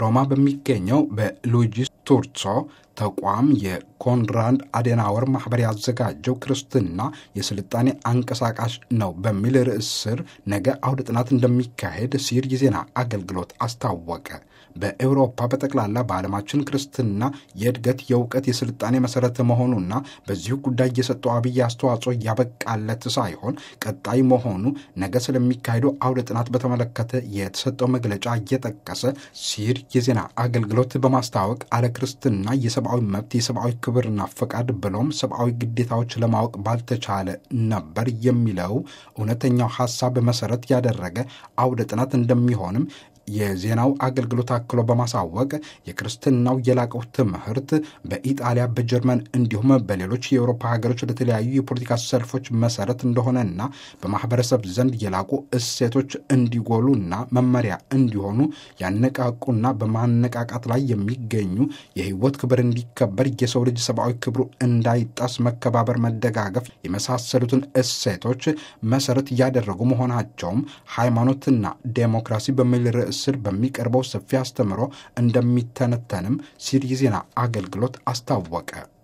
ሮማ በሚገኘው በሉዊጂ ስቱርዞ ተቋም የኮንራድ አዴናወር ማህበር ያዘጋጀው ክርስትና የስልጣኔ አንቀሳቃሽ ነው በሚል ርዕስ ስር ነገ አውደ ጥናት እንደሚካሄድ ሲር የዜና አገልግሎት አስታወቀ። በኤውሮፓ በጠቅላላ በዓለማችን ክርስትና የእድገት የእውቀት፣ የስልጣኔ መሰረት መሆኑና በዚሁ ጉዳይ የሰጠው አብይ አስተዋጽኦ ያበቃለት ሳይሆን ቀጣይ መሆኑ ነገ ስለሚካሄደው አውደ ጥናት በተመለከተ የተሰጠው መግለጫ እየጠቀሰ ሲር የዜና አገልግሎት በማስታወቅ አለ ክርስትና የሰብአዊ መብት የሰብአዊ ክብርና ፈቃድ ብሎም ሰብአዊ ግዴታዎች ለማወቅ ባልተቻለ ነበር የሚለው እውነተኛው ሀሳብ መሰረት ያደረገ አውደ ጥናት እንደሚሆንም የዜናው አገልግሎት አክሎ በማሳወቅ የክርስትናው የላቀው ትምህርት በኢጣሊያ በጀርመን እንዲሁም በሌሎች የአውሮፓ ሀገሮች ለተለያዩ የፖለቲካ ሰልፎች መሰረት እንደሆነና በማህበረሰብ ዘንድ የላቁ እሴቶች እንዲጎሉና መመሪያ እንዲሆኑ ያነቃቁና በማነቃቃት ላይ የሚገኙ የህይወት ክብር እንዲከበር የሰው ልጅ ሰብአዊ ክብሩ እንዳይጣስ መከባበር፣ መደጋገፍ የመሳሰሉትን እሴቶች መሰረት እያደረጉ መሆናቸውም ሃይማኖትና ዴሞክራሲ በሚል ርዕስ ስር በሚቀርበው ሰፊ አስተምሮ እንደሚተነተንም ሲል የዜና አገልግሎት አስታወቀ።